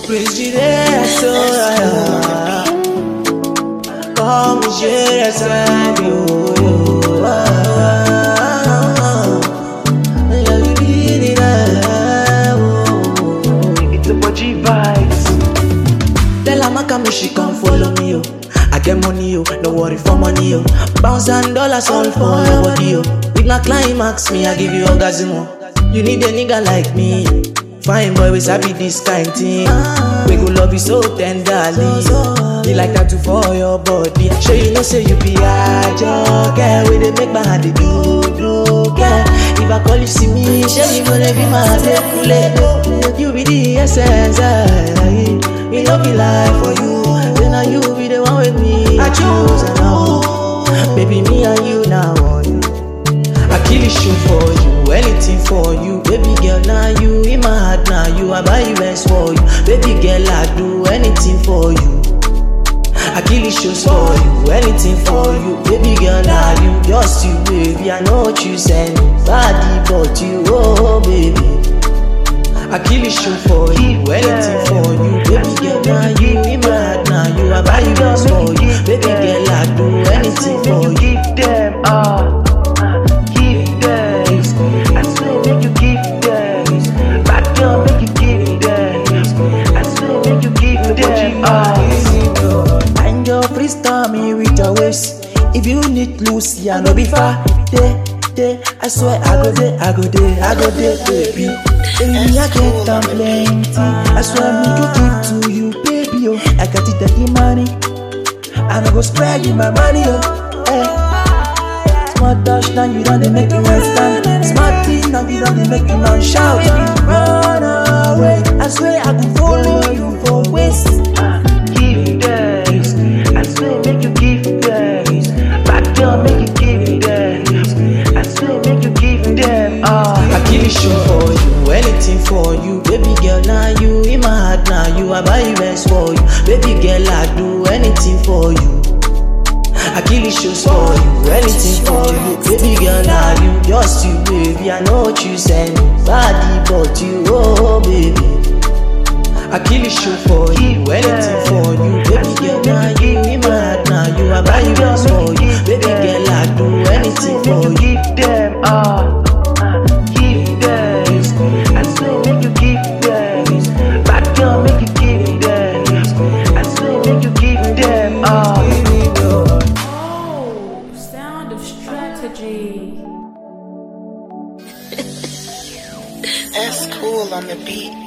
Presidente, como geração It's a G vibes. Tell her Maka me she come follow me yo. I get money yo, no worry for money yo. Bounce and dollars all for your body yo. With my climax me I give you orgasm. oh. You need a nigga like me. Fine boy we sabi this kind thing. We go love you so tenderly. Be like that too for your body. Sure you know say you be a joker. We dey make my hand dey do do girl. If I call you see me, sure you gonna be my baby. You be the essence. eh. Me no be lie for you. Then now you be the one with me. I choose and now, baby me and you now on you. I kill a shoe for you, anything for you. Baby girl, now you in my heart, now you. I buy you best for you. Baby girl, I do anything for you. I kill the shoes for you, anything for you. Baby girl, now you, just you, baby. I know what you send me, body, but you, oh baby. I kill the shoe for you, anything for you. Baby girl, now you in my heart, now you. I buy you best for you. Baby girl, I do anything Make for you you. give them, ah, give them. I swear, make you give them. Back down, make you give them. I swear, make you give them, ah. And your freestyle me with your waist. If you need loose, yeah, no be far. Day, day, I swear I go there, I go there, I go there, baby. Baby, I get them plenty. I swear me to give to you, baby. Oh, I got it the money. And I go spread you my money, oh. Hey. Smart touch now you done they make me want stand. Smart thing now you done they make me want shout. Run away, I swear I could follow you for waste. give them. I swear, make you give them. Back down, make you give them. I swear, make you give them. Ah, I kill a show for you, anything for you. Baby girl, now you in my heart, now you. I buy you best for you. Baby girl, I do anything for you. I kill the shows for you, anything for you. Baby girl, now you, just you, baby. I know what you send me, body, but you, oh baby. I kill the show for you, anything for you. Baby girl, now you in my heart, now you. I buy you best for you. Baby girl, I do anything make for you you. give them. Ah, give them. I swear, make you give them. Back down, make you give them. I swear, make you give them. Ah. Oh, sound of strategy. That's cool on the beat.